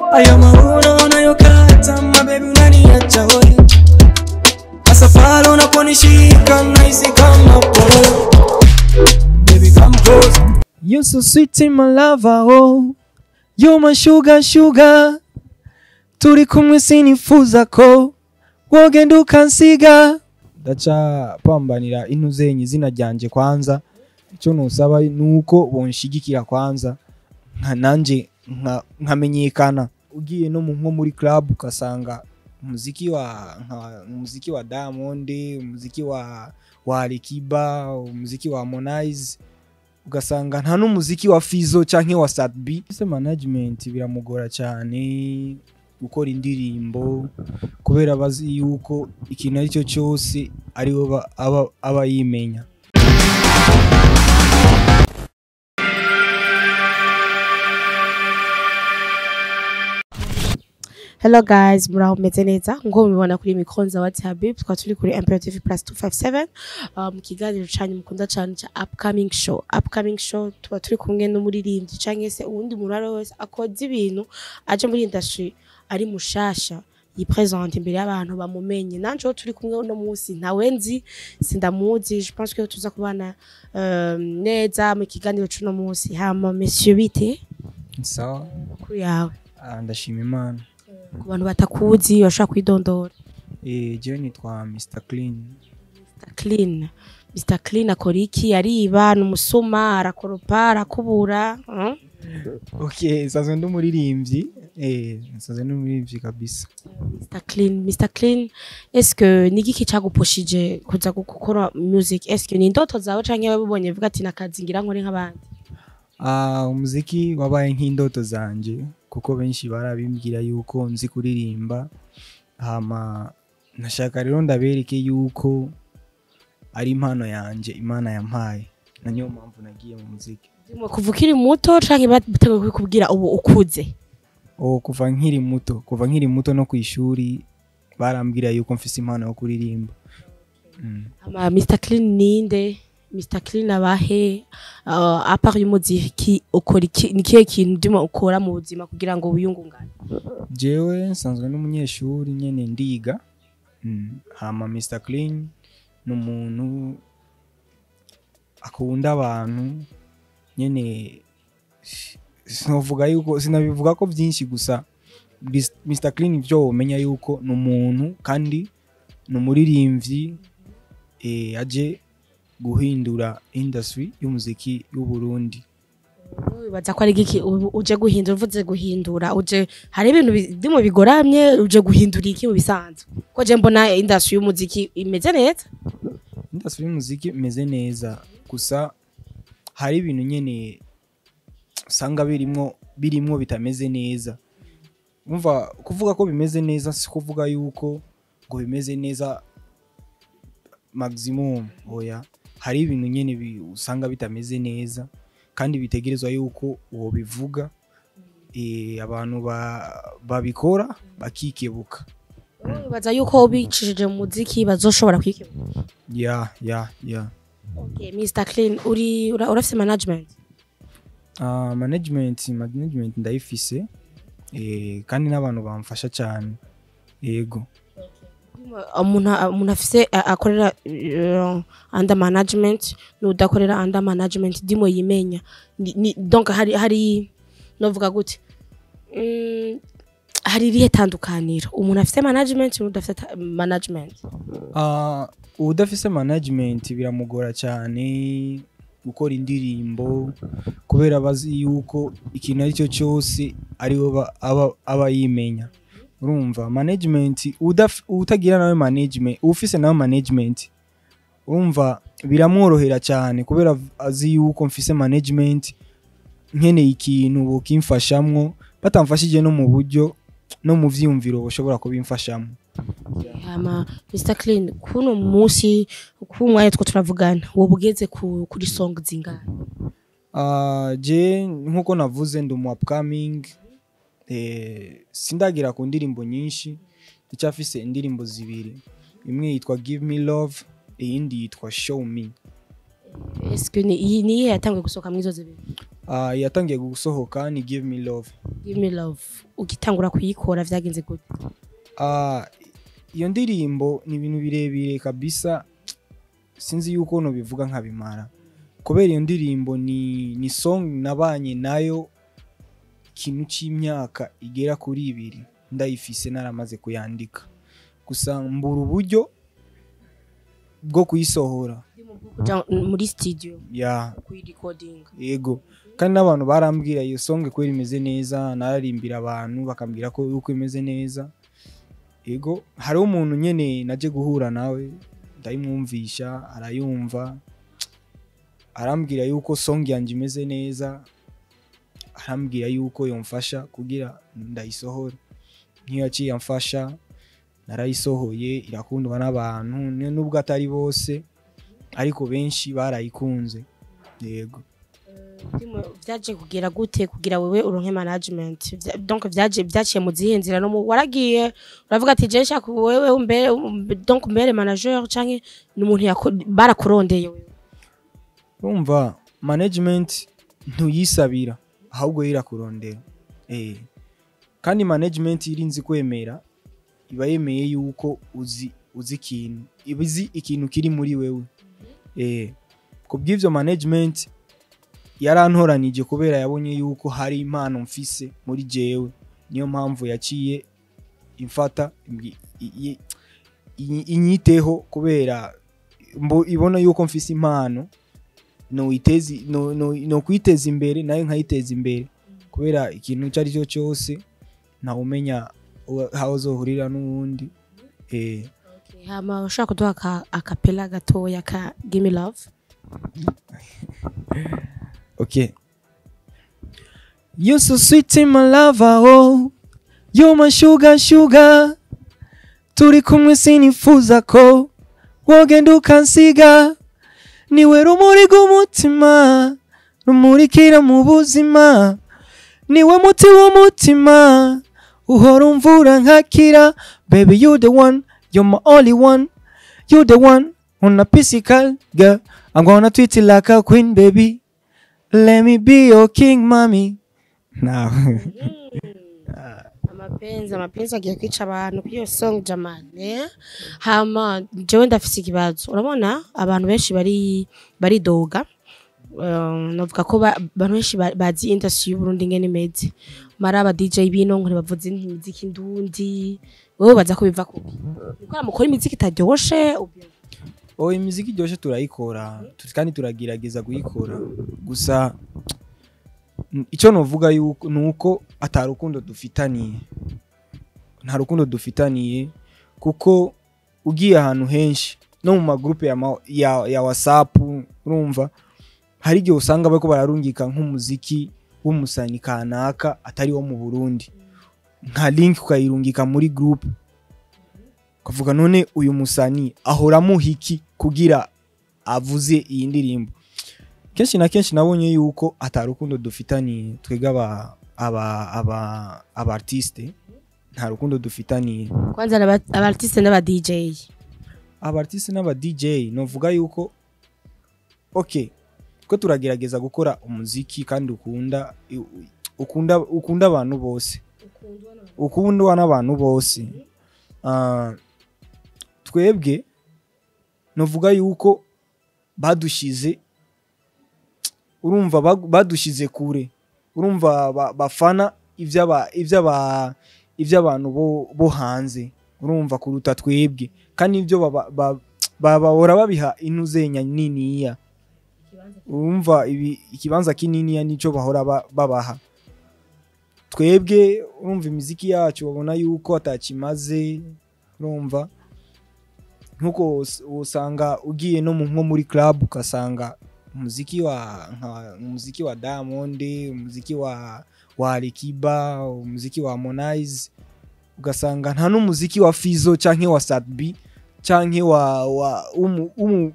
ayo mavuno unayokata mabebi unaniacha hoi masafari unaponishika nahisi kama polo baby come close You're so sweet in my lover, oh. You're my sugar, sugar. Turi kumwe sinifuza ko wogenda ukansiga. Ndaca pambanira intu zenyu izina ryanje kwanza. Icyo nusaba nuko bonshigikira kwanza nka nanje nka- nkamenyekana. Ugiye no mu nko muri club ukasanga umuziki wa nka umuziki wa Diamond, umuziki wa wa Alikiba, umuziki wa Harmonize ugasanga nta n'umuziki wa Fizo canke wa Sadbi ese management biramugora cyane gukora indirimbo kubera bazi yuko ikintu ari cyo cyose ariwe ba- aba, aba yimenya Hello guys, muraho meze neza ngo mubibona kuri mikro za WhatsApp tukaba turi kuri Imperative Plus 257 uh, mu kiganiro cyanyu mukunda cyane cya upcoming show upcoming show tuba turi kumwe n'umuririmbyi cyangwa se uwundi muntu ari we wese akoze ibintu aje muri industry ari mushasha yipresente imbere y'abantu bamumenye nanje turi kumwe uno munsi ntawe nzi sindamuzi je pense que tuza kubana uh, neza mu kiganiro cy'uno munsi hama monsieur bite sawa kuri yawe Ah, ndashima imana ku bantu batakuzi bashobora kwidondora eh jewe nitwa Mr Clean Mr. Clean. Mr. Clean akora iki? Ariba, ni umusuma, arakoropa, arakubura. hmm? okay nsanzwe ndi umuririmbyi eh nsanzwe ndi umuririmbyi kabisa Mr. Clean. Mr. Clean, est-ce que ni igiki cyagupushije kuza gukora music? Est-ce que ni indoto zawe canke wabibonye uvuga ati nakazi ngira nkore nk'abandi? Ah, umuziki wabaye nk'indoto zanje kuko benshi barabimbwira yuko nzi kuririmba hama nashaka rero ndabereke yuko ari impano yanje imana yampaye na niyo mpamvu nagiye mu muziki Ndimo kuva ukiri muto canke bateguye kubikubwira ubu ukuze? o kuva nkiri muto kuva nkiri muto no ku ishuri barambwira yuko mfise impano yo kuririmba mm. Ama Mr. Clean ninde? Mr. Clean abahe? Uh, apart y'umuziki ukora iki? Ni kihe kintu ndimo ukora mu buzima kugira ngo wiyungungane? jewe nsanzwe n'umunyeshuri nyene ndiga mm. hama Mr Clean ni umuntu akunda abantu nyene sinovuga yuko sinabivuga ko byinshi gusa Bis- Mr Clean ibyo womenya yuko ni umuntu kandi ni umuririmbyi eh, aje guhindura industry y'umuziki y'u Burundi wibaza ko ari igiki ubu uje guhindura uvuze guhindura uje hari ibintu bi- ndimo bigoramye uje guhindura iki mu bisanzwe ko je mbona industry y'umuziki imeze neza industry y'umuziki imeze neza gusa hari ibintu nyene usanga birimwo birimwo bitameze neza umva kuvuga ko bimeze neza si kuvuga yuko ngo bimeze neza maximum oya hari ibintu nyene bi- usanga bitameze neza kandi bitegerezwa yuko uwo bivuga eh, abantu ba- babikora bakikebuka wibaza yuko ubicishije mu muziki bazoshobora kwikemura ya ya ya okay Mr Clean uri ura- urafise management Ah, management management ndayifise eh, kandi n'abantu bamfasha cyane yego umuntu umuntu afise a- akorera uh, under management n'udakorera under management ndimo yimenya Ni- ni- donc hari hari novuga gute Mm, hari irihe tandukaniro umuntu afise management n'udafite ta- management Ah, udafise management biramugora cyane gukora indirimbo kubera bazi yuko ikintu ari cyo cyose ariwe ba- aba, aba yimenya urumva management udaf- utagira nawe management ufise nawe management urumva biramworohera cyane kubera azi yuko mfise management nkeneye ikintu bokimfashamwo batamfashije no mu buryo no mu vyiyumviro bashobora kubimfashamo hama Mr Clean kuno munsi kumwanya two turavugana wowe ugeze ku, kuri song zingana Ah, je nkuko navuze ndi umu upcoming eh, sindagira ku ndirimbo nyinshi ndacyafise indirimbo zibiri imwe yitwa give me love iyindi yitwa show me est-ce que ni iyi niye yatanguye gusohoka muri izo zibiri Ah, yatangiye gusohoka ni give me love give me love ugitangura kuyikora vyagenze gute Ah, iyo ndirimbo ni ibintu birebire kabisa sinzi yuko nobivuga nkabimara kubera iyo ndirimbo ni, ni song nabanye nayo ikintu c'imyaka igera kuri ibiri ndayifise naramaze kuyandika gusa mbura uburyo bwo kuyisohora kuja muri studio ya kuyirecording yego kandi n'abantu barambwira iyo song kweri imeze neza nararimbira abantu bakambwira ko yuko imeze neza yego hariho umuntu nyene naje guhura nawe ndayimwumvisha arayumva arambwira yuko song yanjye imeze neza arambwira yuko yomfasha kugira ndayisohore nk'iyo yaciye amfasha narayisohoye irakundwa n'abantu ni- nubwo atari bose ariko benshi barayikunze yego Ndimo vyaje kugera gute kugira wewe uronke management Vya- donc vyaje vyaciye mu zihe nzira no mu- waragiye uravuga ati je nshaka wewe umbere um- donc umbere manager canke ni umuntu yako- barakurondeye wewe urumva management ntuyisabira ahubwo irakurondera eh kandi management irinzi kwemera iba yemeye yuko uzi uzi ikintu iba izi ikintu kiri muri wewe eh kubw'ivyo management yarantoranije kubera yabonye yuko hari impano mfise muri jewe niyo mpamvu yaciye imfata imbi- i- i- i- inyiteho kubera mbo- ibona yuko mfise impano no itezi no no no kwiteza imbere nayo nkayiteza imbere kubera ikintu icyo ari cyo cyose ntawe umenya uwa- aho uzohurira n'uwundi eh hama ushaka kuduha aka akapela gatoya ka give me love okay You're so sweet in my lover, oh. You're my sugar, sugar. Turi kumwe sinifuza ko wogenda ukansiga. Niwe rumuri rw'umutima, rumurikira mu buzima. Niwe muti w'umutima, uhora umvura nkakira. Baby, you the one, you're my only one. You the one, on a physical girl. I'm gonna treat you like a queen, baby. Let me be your king, mommy. Now, amapenzi amapenzi agiye kwica abantu kuri iyo song jamani eh? hama jewe ndafise ikibazo urabona abantu benshi bari baridoga Um, navuga ko ba- abantu benshi ba- bazi industry y'uburundi ingene imeze mari aba dj bino ngo ntibavuze imiziki ndundi wowe baza ko biva kuki gukora mukora imiziki itaryoshe ubwo- oh imiziki iryoshe turayikora tu- kandi turagerageza kuyikora gusa n- icyo novuga yuko ni uko ata rukundo dufitaniye nta rukundo dufitaniye kuko ugiye ahantu henshi no mu magrupe ya, ma- ya, ya whatsapp urumva hari igihe usanga bariko bararungika nk'umuziki w'umusani kanaka atari wo mu burundi nka link ukayirungika muri groupe ukavuga none uyu musani ahora amuha iki kugira avuze iyi ndirimbo kenshi na kenshi nabonye yuko atarukundo dufitaniye twebwe aba aba aba aba artiste nta rukundo dufitaniye kwanza aba aba artiste n'aba dj aba artiste n'aba DJ novuga yuko okay twe turagerageza gukora umuziki kandi ukunda ukunda ukunda abantu bose ukundwa n'abantu bose Ah, twebwe novuga yuko badushize urumva bag- badushize kure urumva ba- bafana iby'aba- iby'aba- iby'abantu bo- bo hanze urumva kuruta twebwe kandi ibyo baba- ba- ba- bahora babiha intuzenya niniya urumva ibi ikibanza kininiya nicyo bahora ba- babaha twebwe urumva imiziki yacu babona yuko atakimaze urumva nkuko us- usanga ugiye no mu nko muri club ugasanga umuziki wa nka umuziki wa Diamond umuziki wa wa Alikiba umuziki wa Harmonize ugasanga nta n'umuziki wa Fizo canke wa Sadbi canke wa wa umu umu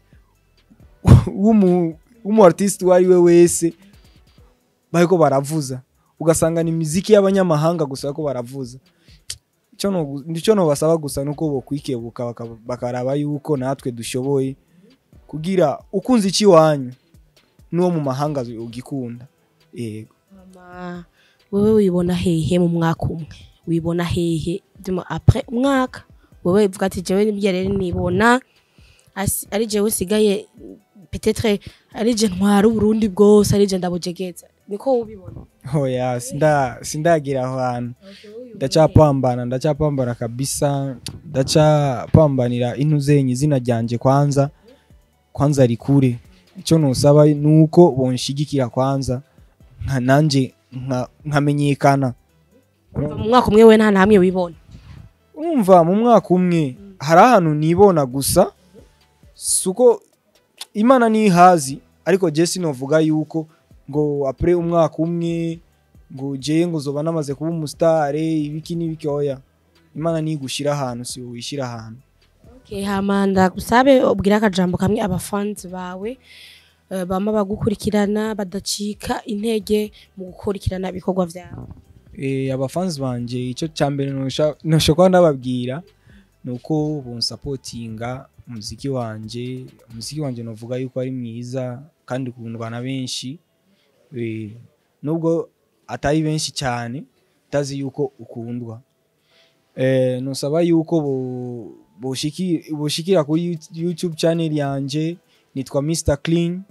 umu umu artist uwo ari we wese bariko baravuza ugasanga ni imiziki y'abanyamahanga gusa bariko baravuza icyo no- icyo nobasaba gusa nuko bokwikebuka baka- bakaraba yuko natwe dushoboye kugira ukunze iki wanyu n'uwo mu mahanga ugikunda yego Mama, wewe wibona hehe mu mwaka umwe wibona hehe duma après umwaka wewe uvuga ati jewe nibyo rero nibona asi- ari jewe sigaye peut-être ari je ntwara uburundi bwose ari je ndabujegeza niko ubibona oya sinda sindagira aho hantu ndacapambana ndacapambana kabisa ndacapambanira intuzenyi izina ryanje kwanza kwanza rikure icyo nusaba nuko bonshigikira kwanza nka nanje nka- nkamenyekana Umva mu mwaka umwe we nta namwe wibona umva mu mwaka umwe hari ahantu nibona gusa suko imana nihazi ariko je sinovuga yuko ngo apre umwaka umwe ngo je ngo zoba namaze kuba umusitare ibiki n'ibiki oya imana nigushira ahantu si wowe wishyira ahantu Okay, hama ndagusabe ubwire akajambo kamwe abafanzi bawe eh, bama bagukurikirana badacika intege mu gukurikirana ibikorwa vyawe Eh, abafanzi banje icyo cya mbere nosha- noshobora ndababwira ni uko bonsapotinga umuziki wanje umuziki wanje novuga yuko ari mwiza kandi ukundwa na benshi Eh, nubwo atari benshi cyane utazi yuko ukundwa Eh, nosaba yuko bo- boshiki- boshikira kuri Yout- youtube channel yanje nitwa mr clean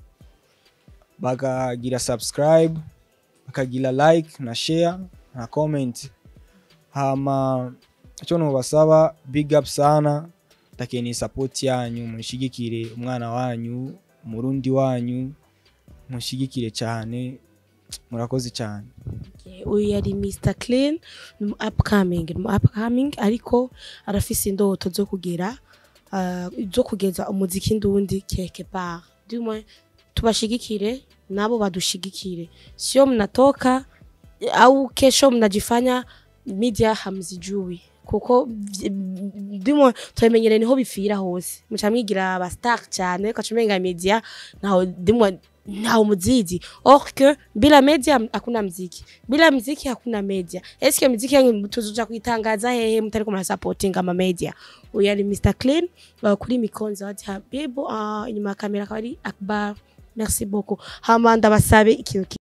bakagira subscribe bakagira like na share na comment hama icyo nubasaba big up sana ndakeneye support yanyu munshigikire umwana wanyu umurundi wanyu munshigikire cyane murakoze cyane Okay, uyu yari Mr Clean ni umu upcoming ni umu upcoming ariko arafise indoto zo kugera ah, zo kugeza umuziki ndundi quelque part du moins tubashigikire nabo badushigikire sio mnatoka au kesho mnajifanya media hamzijui kuko ndimo turamenyere niho bipfira hose muca mwigira aba star cyane ukaca umenga media naho ndimo ntawe muzizi or que bila media hakuna mziki bila mziki hakuna media eske mziki yangu tuzoja kuitangaza hehe mtariko mna supporting ama media uyu ari Mr Clean uh, kuri mikonza wati habibu uh, inyuma ya kamera akaba ari Akbar merci beaucoup hama ndabasabe ikintu ki-